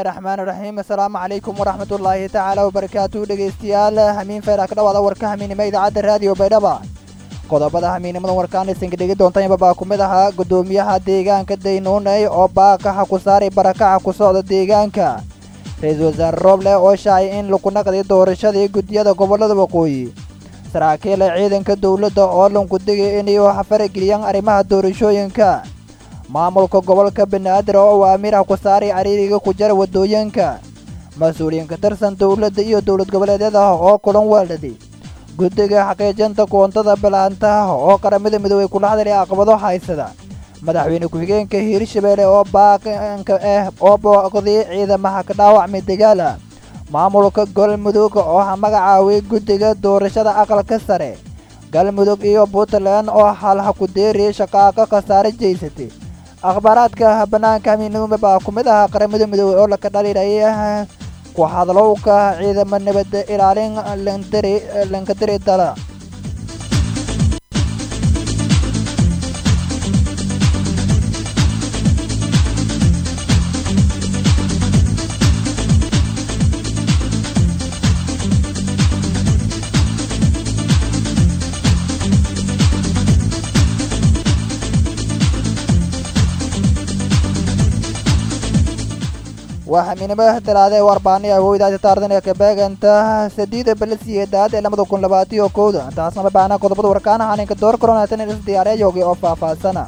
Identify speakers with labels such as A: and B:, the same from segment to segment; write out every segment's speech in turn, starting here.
A: bismillaahi raxmaani raxiim assalaamu calaykum waraxmatullaahi tacaala wabarakaatu dhegaystayaal hamiin feeraha ka dhawaada warka hamiinimo idaacadda raadiyo baydhaba qodobada hamiinimadan warkaan isinka dhegi doontanba baa ku mid ahaa guddoomiyaha deegaanka daynuuney oo baaqaxa ku saaray barakaca ku socda deegaanka ra-iisul wasaare rooble oo shaacay in lagu naqday doorashadii guddiyada gobollada waqooyi saraakiila ciidanka dowladda oo lanku digay inay farageliyaan arrimaha doorashooyinka maamulka gobolka banaadir oo uu amiirah ku saaray cariiriga ku jara waddooyinka mas-uuliyiin ka tirsan dowladda iyo dowlad goboleedyada oo kulan weeldhaday guddiga xaqiijinta koontada bilaantaha oo qaramada midoobey kula hadlay caqabado haysada madaxweyne ku-xigeenka hiirshabeelle oo baaqanka ah oo booqday ciidamaha ka dhaawacmay dagaala maamulka galmudug oo magacaaway guddiga doorashada aqalka sare galmudug iyo puntland oo halha ku deeriyay shaqaaqa khasaare jeysatay akhbaaraadka bannaanka hamiinimada baa ku mid ahaa qaramada midoobey oo laka dhaliilaya ku hadlowka ciidamo nabadda ilaalin lankadiri dala waa hamiinimada dalaada ee warbaaniya hooydaasi taardan ee kabeeganta sadiida balisiyeedaad ee lamada kun labaatiyo kowda taasna mabaana qodobada warkaana haninka door koronatan is diyaareeyoogi oo faahfaahsana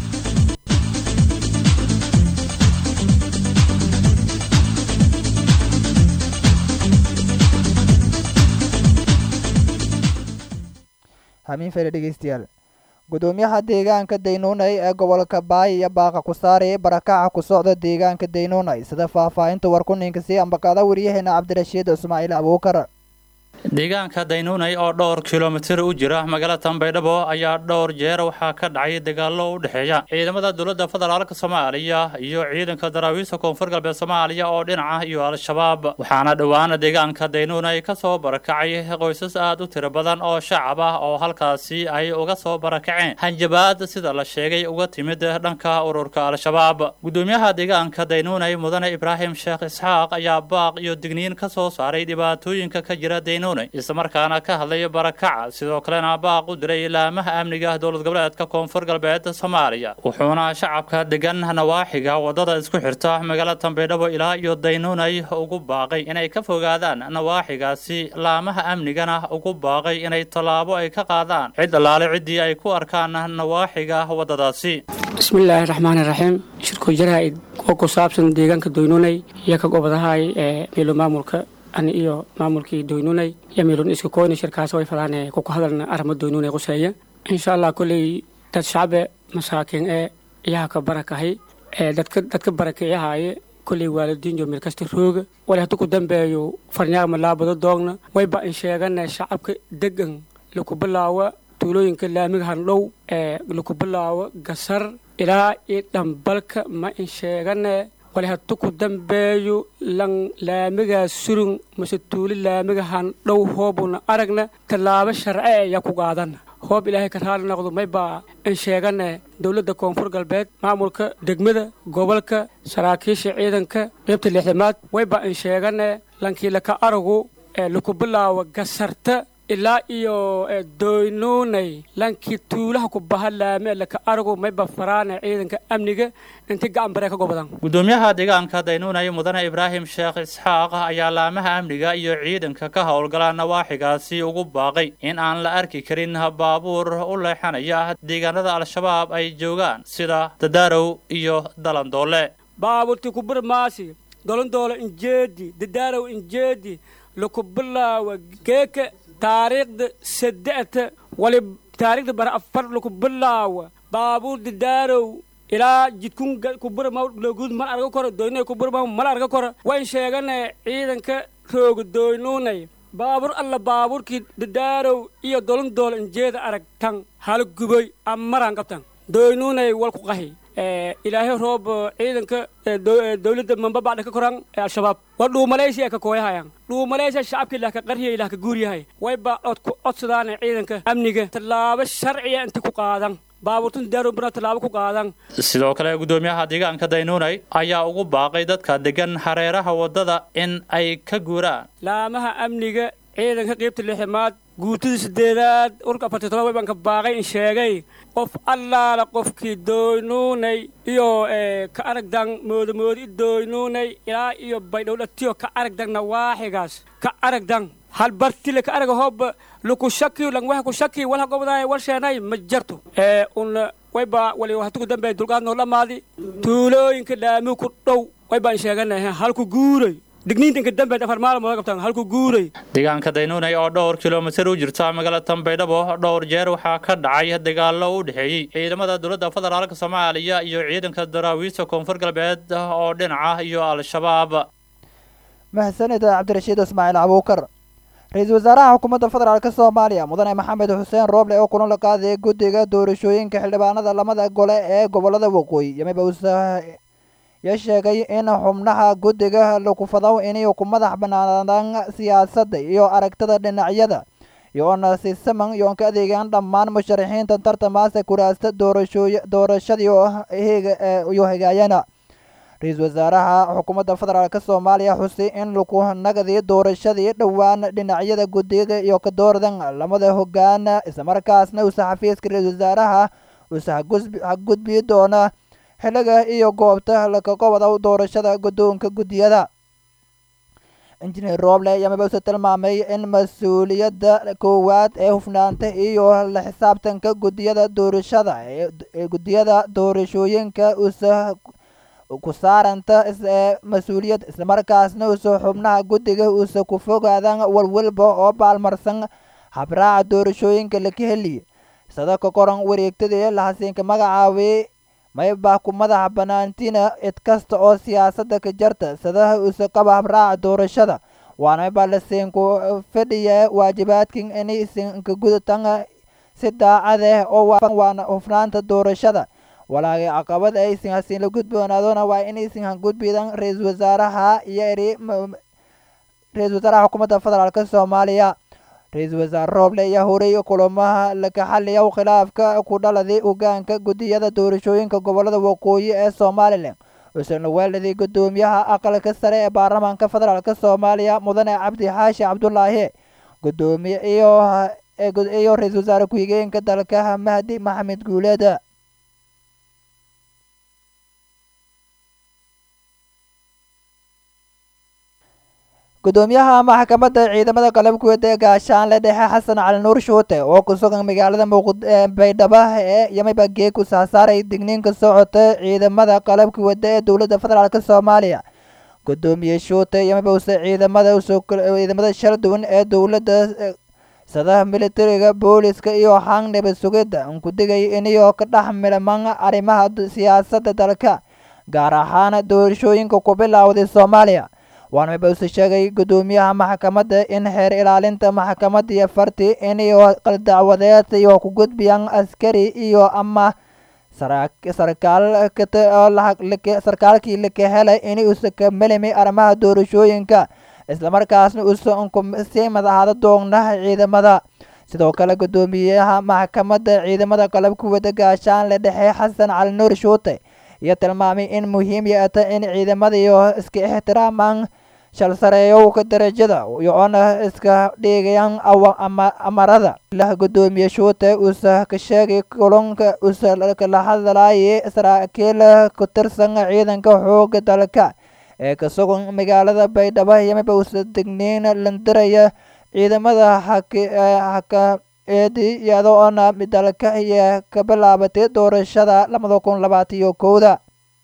A: hamiin fere dhegeystayaal guddoomiyaha deegaanka daynuunay ee gobolka baay iyo baaqa ku saarayay barakaca ku socda deegaanka daynuunay sida faahfaahinta warkuninka sii ambaqaada wariyaheena cabdirashiid ismaaciil abuukar
B: deegaanka daynuunay oo dhowr kilomitir u jira magaalada tanbaydhabo ayaa dhowr jeer waxaa ka dhacay dagaallo u dhexeeya ciidamada dowladda federaalka soomaaliya iyo ciidanka daraawiista koonfur galbeed soomaaliya oo dhinaca iyo al-shabaab waxaana dhowaan deegaanka daynuunay ka soo barakacay qoysas aad u tiro badan oo shacab ah oo halkaasi ay uga soo barakaceen hanjabaad sida la sheegay uga timid dhanka ururka al-shabaab guddoomiyaha deegaanka daynuunay mudane ibraahim sheekh isxaaq ayaa baaq iyo digniin ka soo saaray dhibaatooyinka ka jira daynuunay islamarkaana ka hadlay barakaca sidoo kalena baaq u diray ilaamaha amniga dowlad goboleedka koonfur galbeed soomaaliya wuxuuna shacabka degan nawaaxiga wadada isku xirta magaalada tanbaydhabo ilaa iyo daynuunay ugu baaqay inay ka fogaadaan nawaaxigaasi laamaha amnigana ugu baaqay inay tallaabo ay ka qaadaan cid allaale ciddii ay ku arkaan nawaaxiga wadadaasi
C: bismillaahi raxmaani raxiim shirku jaraa'id oo ku saabsan deegaanka doynuunay iyo ka gobadahay ee meelo maamulka ani iyo maamulkii doynunay iyo meelun iska koyna shirkaas way fadaan kuku hadalna arrimo doynunay quseeya insha allah kolley dad shacbe masaakiin ee iyaha ka barakahay ee dadka dadka barakeeyahaaye kolley waalidiinjo meel kasta rooga wali haddu ku dambeeyo farnyaagma laabado doogna wayba in sheegana shacabka degan laku bilaawa tuulooyinka laamiga handhow ee laku bilaawo gasar ilaa iyo dhambalka ma in sheegane wali haddu ku dambeeyo lan laamigaa surun mase tuuli laamiga handhow hoobuna aragna tallaabo sharce ayaa ku qaadana hoob ilaahay ka raali noqdo maybaa in sheegane dowladda koonfur galbeed maamulka degmada gobolka saraakiisha ciidanka qaybta lixdamaad waybaa in sheegane lankii laka aragu ee laku bilaawo gasarta ilaa iyo doynuunay lankii tuulaha ku baha laame laka aragu mayba faraane ciidanka amniga inti gacan baree ka gobadan
B: guddoomiyaha deegaanka daynuunay mudane ibraahim sheekh isxaaq ayaa laamaha amniga iyo ciidanka ka howlgala nawaaxigaasi ugu baaqay in aan la arki karin baabuur u leexanaya deegaanada al-shabaab ay joogaan sida dadaarow iyo dalandoole
C: baabuurti kubirmaasi dolandoole injeedi dadaarow injeedi laku bilaawa geeka taariikhda saddexta wali taariikhda bara afar laku bilaawa baabuur dadaarow ilaa jidkun kuburma logud mal arga koro doynay kuburma mal arga koro wayn sheegane ciidanka rooga doynuunay baabuur alla baabuurkii dadaarow iyo dolan dool injeeda arag tan hala guboy amaran qabtan doynuunay wal ku qahi ilaahay roob ciidanka dowladda mambabacda ka koran al-shabaab waa dhuumalaysi ka kooyahayan dhuumalaysa shacabka ilaah ka qarhiya ilaah ka guuryahay wayba cod ku codsadaane ciidanka amniga tallaabo sharciya inta ku qaadan baabuurtun daaroon bana tallaabo ku qaadan
B: sidoo kale guddoomiyaha deegaanka daynuunay ayaa ugu baaqay dadka degan hareeraha waddada in ay ka guuraan
C: laamaha amniga ciidanka qiybta lixmaad guutida sideedaad urka afartii todoba baan ka baaqay in sheegay qof allaala qofkii dooynuunay iyo ka aragdan moodamoodi dooynuunay ilaa iyo baydhowdhatiyo ka aragdan nawaaxigaas ka aragdan halbartile ka araga hoob luku shaki langwaha ku shaki walha gobdaay wal sheenay ma jarto ee un wayba wali hatuku dambe dulqaad noo dhamaadi tuulooyinka dhaami ku dhow waybaan sheeganahay halku guuray digniintanka dambe afar maalmood qabtaan halku guuray
B: deegaanka daynuunay oo dhowr kilomitir u jirta magaalada tanbaydhabo dhowr jeer waxaa ka dhacay dagaallo u dhexeeyey ciidamada dowladda federaalk soomaaliya iyo ciidanka daraawiista koonfur galbeed oo dhinaca iyo al-shabaab
A: mahadsanid cabdirashiid ismaaciil abuukar ra-iisul wasaaraha xukuumadda federaalk soomaaliya mudane maxamed xuseen rooble oo kulan la qaadaya guddiga doorashooyinka xildhibaanada lamada gole ee gobolada waqooyi yamiba ya sheegay in xubnaha guddiga lakufadaw inay ku madax banaanaan siyaasadda iyo aragtida dhinacyada iyoona si siman iyoon ka adeegaan dhammaan musharaxiinta tartamaasa kuraasta doorashooy doorashadii iyo hagaayana ra-iisul wasaaraha xukuumadda federaalk soomaaliya xusi in laku nagdi doorashadii dhowaan dhinacyada guddiga iyo ka doordan lamada hogaan islamarkaasna uusa xafiiska ra-iisul wasaaraha uusa hagudbi doona xiliga iyo goobta lakaga wada doorashada guddoonka guddiyada injineer rooble yamiba use tilmaamay in mas-uuliyadda koowaad ee hufnaanta iyo la xisaabtanka guddiyada doorashada ee guddiyada doorashooyinka usa ku saaranta ee mas-uuliyad islamarkaasna usa xubnaha guddiga usa ku fogaadan walwalba oo baalmarsan habraaca doorashooyinka laka heliye sida ka qoran wareegtadii lahasiinka magacaabay maybaa ku madaxa banaantina cid kasta oo siyaasadda ka jarta sadaha usa qaba habraaca doorashada waana maybaa lasiinku fadhiya waajibaadkin inay isinka gudatan si daacadeh oo waana hufnaanta doorashada walaagay caqabad ay isin hasiin la gudboonaadona waa inaysin hangudbidan ra-iisul wasaaraha iyo eri ra-iisul wasaaraha xukuumadda federaalk soomaaliya ra-iisul wasaare rooble ayaa horay kulamaha laka xaliya khilaafka ku dhaladay hogaanka guddiyada doorashooyinka gobolada waqooyi ee somalilan usana weeladii guddoomiyaha aqalka sare ee baarlamaanka federaalk soomaaliya mudane cabdi xaashi cabdulaahi gudoomiye iyo iyo ra-iisul wasaare ku-xigeenka dalka mahdi maxamed guuleeda gudoomiyaha maxkamadda ciidamada qalabkuwada ee gaashaanle dhexe xasan cali nuur shuute oo ku sugan magaalada baydhabo ee yamiba geeku saasaaray digniinka socota ciidamada qalabka wada ee dowladda federaalk soomaaliya gudoomiye shuute yamiba use ciidamada ciidamada shal duwan ee dowladda sadaha militariga booliska iyo xangneba sugidda ku digay inayoo ka dhex milman arrimaha siyaasadda dalka gaar ahaan doorashooyinka ku bilowday soomaaliya waana mabause sheegay gudoomiyaha maxkamadda in xeer ilaalinta maxkamadda iyo farti inay qaldacwadeed iyo ku gudbiyaan askari iyo ama sarkaalkii laka helay in uusa ka melimi arrimaha doorashooyinka islamarkaasna uusan sii madaxda doognaha ciidamada sidoo kale gudoomiyaha maxkamadda ciidamada qalabka wada gaashaanle dhexe xasan cali nuur shuute iyo tilmaamay in muhiim yaata in ciidamada iyo iska ixtiraamaan shal sareeyowka darajada iyoona iska dhigayaan amarada lah gudoomiye shuute uusa ka sheegay kulunka uusa kala hadlayay saraakiil ku tirsan ciidanka xooga dalka ee ka sugan magaalada baydhabo yamiba uusa digniin landiraya ciidamada haka eedi iyadoona dalka iyo ka bilaabatay doorashada labada kun labaatiyo kowda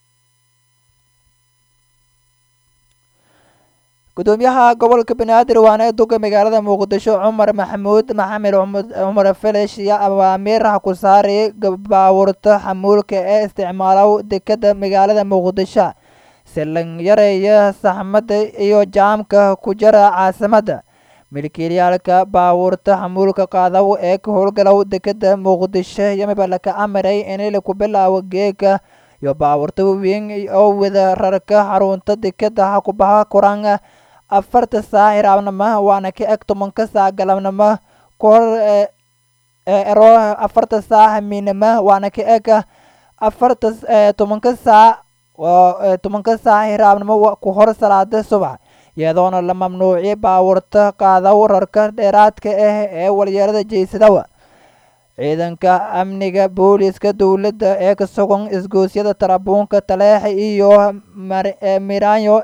A: gudoomiyaha gobolka banaadir waana duga magaalada muqdisho cumar maxamuud maxamed cumar felesh iyo awaamiirha ku saaray baawurta xamuulka ee isticmaala dekada magaalada muqdisho si lan yareeya saxmadda iyo jaamka ku jira caasimadda milkiilayaalka baawurta xamuulka qaadaw ee ka howlgalow dekada muqdisho yamiba laka amaray in laku bilaabo geega iyo baawurta waweyn oo wada rarka xarunta dekada ha ku baha kuraan afarta saac iraabnimo waana ka eg tobanka saac galabnimo kahor ero afarta saac hamiinimo waana ka eg afarta tobanka saac tobanka saac hiraabnimo ku hor salaada subax iyadoona la mamnuuciyay baawarta qaada wararka dheeraadka ah ee walyeelada jeysadawa ciidanka amniga booliska dowladda ee ka sugan isgoosyada tarabuunka taleexa iyo miranyo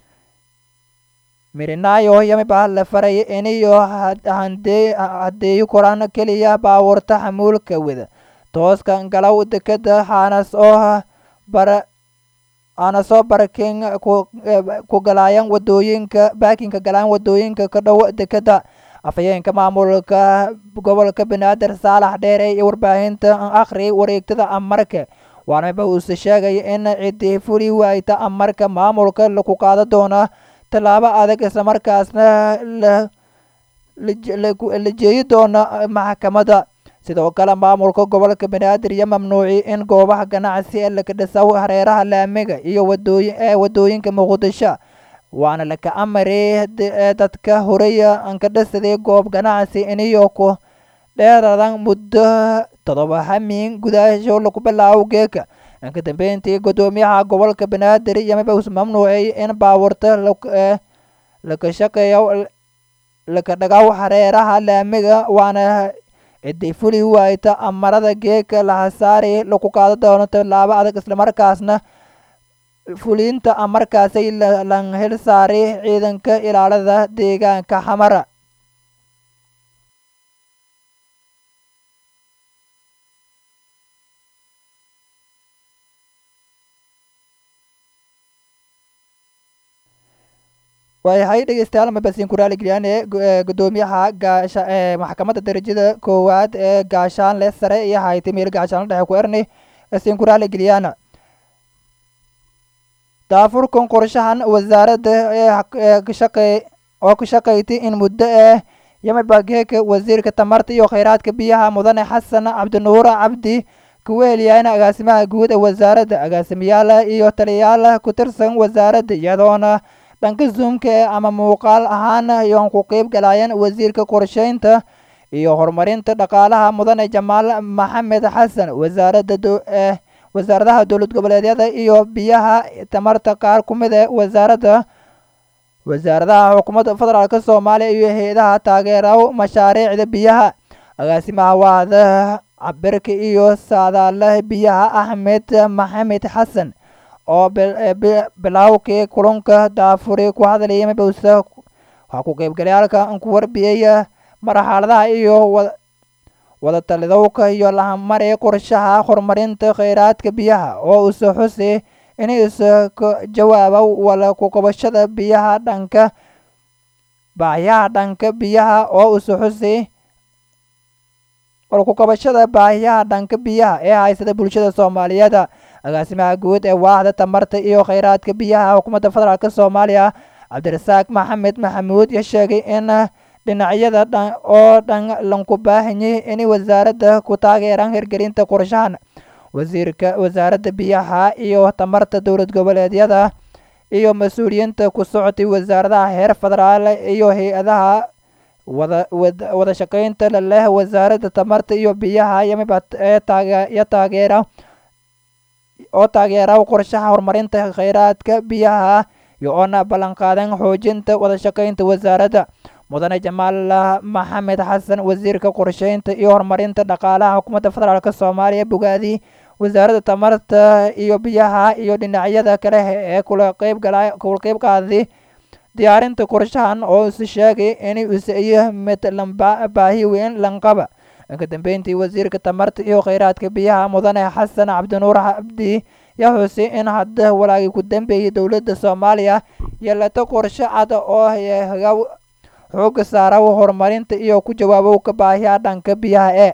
A: mirinayo yamiba la faray iniyo hadeeyo koraan keliya baawarta xamuulka wada tooska galow dekeda haanas oo bara aana soo barakin ku galaayan wadooyinka baakinka galaan wadooyinka ka dhow dekeda afhayeenka maamulka gobolka banaadir saalax dheere iyo warbaahinta akhri wareegtada amarka waanaba uuse sheegay in cidii fuli waayta amarka maamulka laku qaado doona tallaabo adag islamarkaasna la jeeyi doona maxkamadda sidoo kale maamulka gobolka banaadir iyo mamnuuci in goobaha ganacsi ee laka dhisaw hareeraha laamiga iyo wadooyin ee wadooyinka muqdisho waana laka amari dadka horeya anka dhisaday goob ganacsi iniyo ku dheeradan muddo todoba hamiin gudaasho laku bilaabo geeka inka dambeyntii gudoomiyaha gobolka banaadir yamiba us mamnuucay in baawarta laka shaqeeyo laka dhagaw hareeraha laamiga waana ciday fuli waayta amarada geeka lahasaari laku qaado doono tallaabo adag islamarkaasna fulinta amarkaasay lan hel saari ciidanka ilaalada deegaanka xamara waayahay dhegeystayaal mabasiin kuraali geliyaan ee gudoomiyaha gaasha ee maxkamadda darajada koowaad ee gaashaanle sare iyo haytay meel gaashaanle dhexe ku erni siin kuraali geliyaan daafurkan qorshahan wasaaradda ee kashaqey oo ka shaqaysay in muddo ah yamiba geeka wasiirka tamarta iyo kheyraadka biyaha mudane xasan cabdinuur cabdi kuweeliyaan agaasimaha guud ee wasaaradda agaasimayaal iyo taliyayaal ku tirsan wasaaradda iyadoona dhanka zoomka ee ama muuqaal ahaan yoon ku qeyb galayeen wasiirka qorsheynta iyo horumarinta dhaqaalaha mudane jamaal maxamed xasan wasaaradda wasaaradaha dowlad goboleedyada iyo biyaha tamarta qaar ku mid ee wasaaradda wasaaradaha xukuumadda federaalk soomaaliya iyo hay-adaha taageera mashaariicda biyaha agaasimaha waada cabirka iyo saadaalaha biyaha axmed maxamed xasan oo bilaawkii kulanka daafuri ku hadlayay mabowsa waxaa ku qeybgalayaalka ku warbiyey marxaladaha iyo wada talidowka iyo lahamari qorshaha horumarinta kheyraadka biyaha oo usa xusi in isa ka jawaaba wala ku qabashada biyaha dhanka baahiyaha dhanka biyaha oo usa xusi wala ku qabashada baahiyaha dhanka biyaha ee haysada bulshada soomaaliyeed agaasimaha guud ee waaxda tamarta iyo kheyraadka biyaha xukuumadda federaalk soomaaliya cabdirasaaq maxamed maxamuud ya sheegay in dhinacyada dhan oo dhan lanku baahanyay in wasaaradda ku taageeraan hirgelinta qorshahan wasiirka wasaaradda biyaha iyo tamarta dowlad goboleedyada iyo mas-uuliyiinta ku socotay wasaaradaha heer federaal iyo hay-adaha wada wada shaqeynta leh wasaaradda tamarta iyo biyaha yamiba ee taagyo taageera oo taageera qorshaha horumarinta kheyraadka biyaha iyo oona ballanqaadan xoojinta wada shaqeynta wasaaradda mudane jamaal maxamed xasan wasiirka qorsheynta iyo horumarinta dhaqaalaha xukuumadda federaalk soomaaliya bogaadi wasaaradda tamarta iyo biyaha iyo dhinacyada kale ee kula qeyb gala kula qeyb qaaday diyaarinta qorshahan oo is sheegay in usiyo mid lamba baahi weyn lanqaba inka dambeyntii wasiirka tamarta iyo kheyraadka biyaha mudane xasan cabdinuur cabdi yaa xusay in hadda walaagii ku dambeeyay dowladda soomaaliya yeelato qorshe cad oo xooga saara horumarinta iyo ku jawaabowka baahiyaha dhanka biyaha ee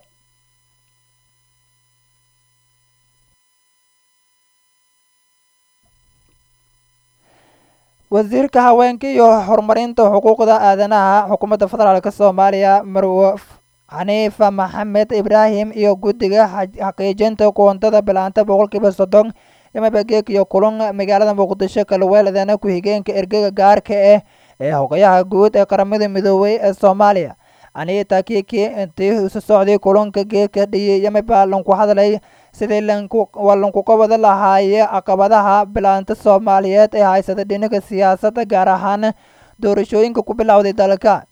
A: wasiirka haweenka iyo horumarinta xuquuqda aadanaha xukuumadda federaalk soomaaliya marwo xaniifa maxamed ibraahim iyo guddiga xaqiijinta koontada bilaanta boqolkiiba soddon yamabageek iyo kulan magaalada muqdisho kalweeladana ku-xigeenka ergega gaarka ah ee hogayaha guud ee qaramada midoobay ee soomaaliya anita kiki intii isu socday kulanka geedka dhiyay yamiba lanku hadlay sidii lankuga wada lahaaye caqabadaha bilaanta soomaaliyeed ee haysata dhinaga siyaasadda gaar ahaan doorashooyinka ku bilowday dalka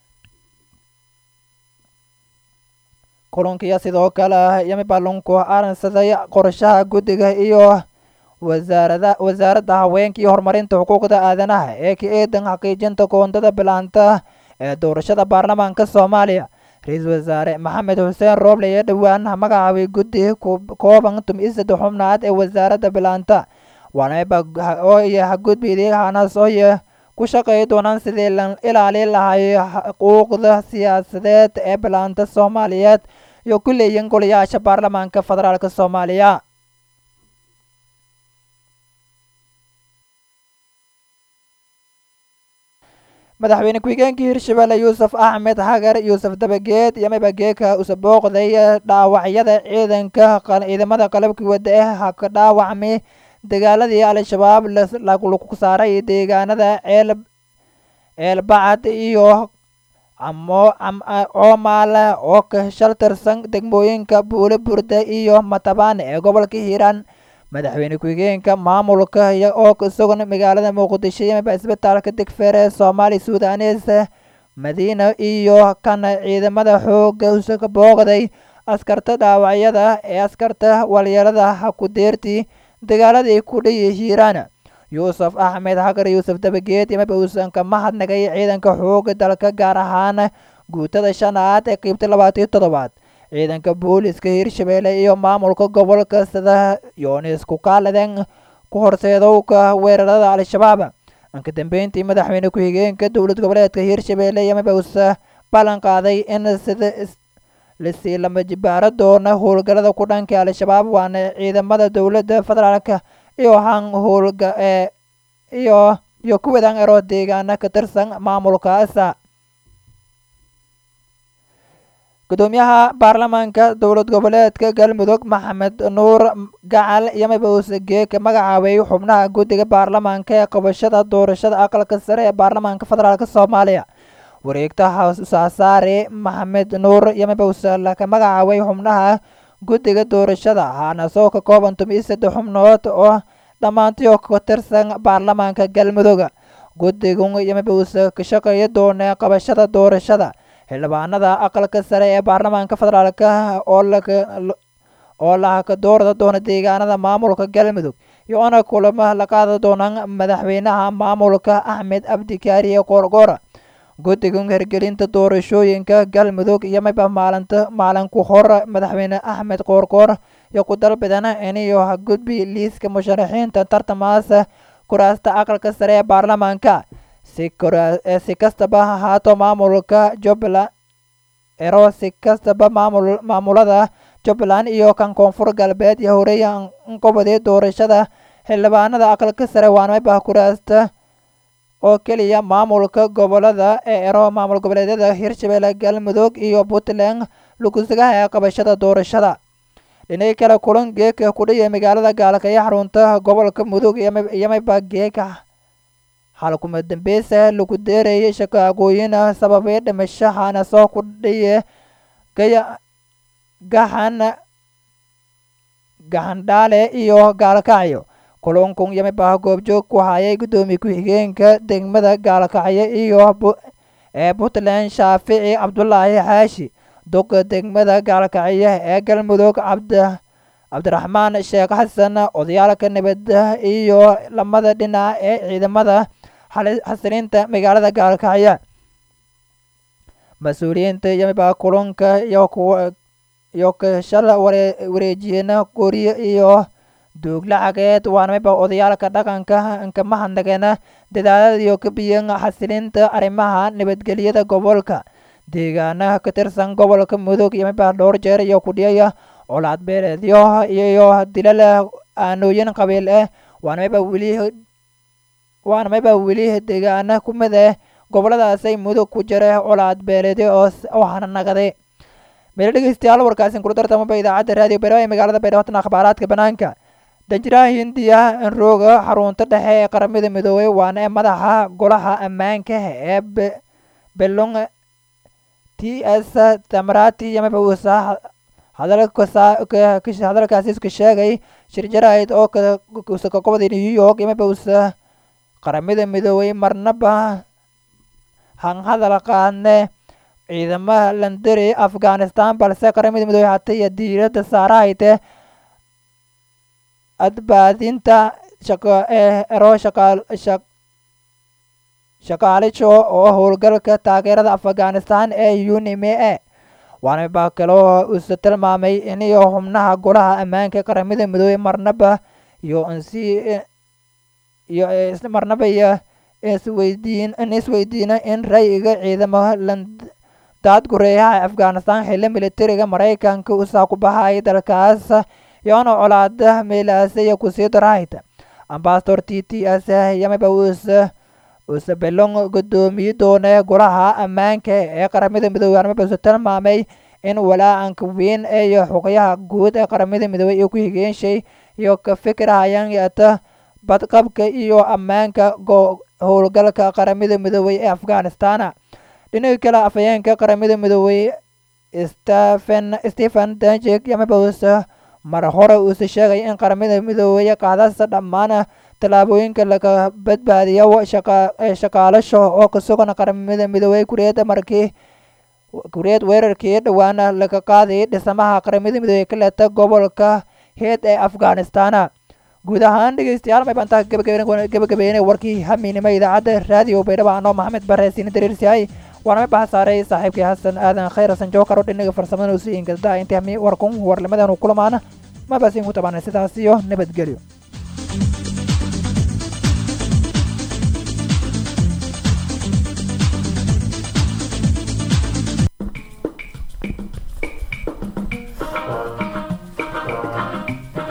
A: kulankiya sidoo kale yamiba lanku aransaday qorshaha guddiga iyo wasaarada wasaaradda haweenka iyo horumarinta xuquuqda aadanaha ee ka eedan xaqiijinta koondada bilaanta ee doorashada baarlamaanka soomaaliya ra-iisul wasaare maxamed xuseen rooble ee dhowaan magacaabay guddi kooban tum-iyo saddex xubnaad ee wasaaradda bilaanta waanaba ooye hagudbidii hanas ooye ku shaqeey doonaan sidii la ilaalin lahay xuquuqda siyaasadeed ee bilaanta soomaaliyeed iyo ku leeyihin golayaasha baarlamaanka federaalk soomaaliya madaxweyne ku-xigeenkii hirshabelle yuusuf axmed hagar yuusuf dabageed iyo mabageeka usa booqday dhaawacyada ciidanka ciidamada qalabkii wada eh haka dhaawacmay dagaaladii al-shabaab lagu saaray deegaanada ceel ceelbacad iyo coomaale oo ka shaltirsan degmooyinka buule burda iyo matabaane ee gobolka hiiraan madaxweyne ku-xigeenka maamulka oo isagoon magaalada muqdisho yamiba isbitaalka degfeere soomaali sudanes madiina iyo kana ciidamada xooga usaga booqday askarta dhaawacyada ee askarta walyeelada hakudeertii dagaaladii ku dhiyi hiiraan yuusuf axmed hagar yuusuf dabageed yamiba uusan ka mahadnagay ciidanka xooga dalka gaar ahaan guutada shanaad ee qeybta labaatan iyo toddobaad ciidanka booliska hirshabelle iyo maamulka gobolka sida yoonis kukaaladen ku horseedowka weerarada al-shabaab anka dambeyntii madaxweyne ku-xigeenka dowlad goboleedka hirshabelle yamiba uusa ballan qaaday in sida lasii lama jibaaro doona howlgalada ku dhanka al-shabaab waana ciidamada dowladda federaalk iyo han howlga ee iyo iyo kuwadan ero deegaana ka tirsan maamulkaasa gudoomiyaha baarlamaanka dowlad goboleedka galmudug maxamed nuur gacal yamiba uuse geeka magacaabay xubnaha guddiga baarlamaanka ee qabashada doorashada aqalka sare ee baarlamaanka federaalk soomaaliya wareegta hawsaasaare maxamed nuur yamiba uuse laka magacaabay xubnaha guddiga doorashada haana soo ka kooban tumiyo saddex xubnood oo dhammaantiyo ka tirsan baarlamaanka galmudug guddigun yamiba uuse ka shaqeeya doona qabashada doorashada xildhibaanada aqalka sare ee baarlamaanka federaalk oo lahaka doorada doona deegaanada maamulka galmudug iyo-ona kulamo la qaada doonaan madaxweynaha maamulka axmed abdikaariye qoorgoora guddigan hirgelinta doorashooyinka galmudug iyo miba maalinta maalinku hor madaxweyne axmed qoorgoor iyo ku dalbidan iniyo hagudbi liiska musharaxiinta tartamaas kuraasta aqalka sare ee baarlamaanka si kastaba ha ahaato maamulka jubbaland ero si kastaba maamul maamulada jubbaland iyo kan koonfur galbeed iyo horeeya anqobadii doorashada xildhibaanada aqalka sare waanmayba kuraasta oo keliya maamulka gobolada ee ero maamul goboleedyada hirshabelle galmudug iyo puntland lugusagaha ee qabashada doorashada dhinay kale kulan geeka kudhiya magaalada gaalkaya xarunta gobolka mudug iyo mayba geeka halkuma dambeysa lagu deerayay shaqaaqooyin sababay dhimashahana soo kudhiye gaya gaxan gaxandhaale iyo gaalkacyo kulankun yamiba goobjoog ku hayay guddoomiye ku-xigeenka degmada gaalkacyo iyo ee puntland shaafici cabdulaahi xaashi duqa degmada gaalkacyo ee galmudug cabd cabdiraxmaan sheekh xasan odayaalka nabadda iyo lamada dhinac ee ciidamada xasilinta magaalada gaalkacyo mas-uuliyiinta yamiba kulanka iyo iyo kashala wareejiyena guryo iyo duug lacageed waana miba odayaalka dhaqanka inka mahadnagena dadaalada iyo kabiyan xasilinta arrimaha nabadgelyada gobolka deegaanaha ka tirsan gobolka mudug iyo miba dhowr jeer iyo kudhiyaya colaad beeleedyo iyo dilal aanooyin qabiil ah waana miba weli waana mayba weli deegaana ku mid ah goboladaasay mudug ku jira colaad beeleedyo oo hananagaday meelo dhegeystayaal warkaasin kula tartamaba idaacadda raadiyo beeraha ee magaalada baydhabo akhbaaraadka banaanka danjiraha hindiya enrooga xarunta dhexe ee qaramada midoobey waana madaxa golaha ammaanka ee belong t s tamarati yamaba uusa hadalkaasi iska sheegay shir jaraa'id oo usa ka qobday new york yamaba uusa qaramada midoobay marnaba hanhadal qaadne ciidamaha landari afghanistan balse qaramada midoobey hata iyo diiradda saarahayte adbaadinta ero shaqaalijo oo howlgalka taageerada afghanistan ee unime e waana baa kaloo uuse tilmaamay iniyo xubnaha golaha ammaanka qaramada midoobey marnaba iyo nsi iyo marnaba iyo isweydiin in isweydiino in ray-iga ciidamo daad gureeyaha afghanistan xilli militariga maraykanka usaa ku baxay dalkaas yoona colaada meelaasaya kusii darahayta ambasador t t s yamaba uuse uuse belong guddoomiye doone golaha ammaanka ee qaramada midoobey amaba uuse tilmaamay in walaacanka weyn iyo xuqyaha guud ee qaramada midoobey iyo ku higeenshay iyo ka fikirhayaan yata badqabka iyo ammaanka howlgalka qaramada midoobey ee afghanistana dhinaga kale afhayeenka qaramada midoobey stephen stephen danjek yamaba uuse mar hore uuse sheegay in qaramada midoobey qaadasa dhammaan tallaabooyinka laga badbaadiyo shaqaalasho oo ka sugan qaramada midoobey kuriyada markii kuriyad weerarkii dhowaana laga qaaday dhismaha qaramada midoobey ka leeta gobolka heed ee afghanistana guud ahaan dhegeystayaal may bantaa gabagabeynay warkii hamiinimo idaacadda raadiyo baydhaba anoo maxamed bare siina dariirsihay waana ma baha saaray saaxiibkii xasan aadan khayr hasan jookaro dhinaga farsamada usiin kasdaa intii hami warkun warlimadan kulamaana ma basin ku tabaanay sidaas iyo nabadgelyo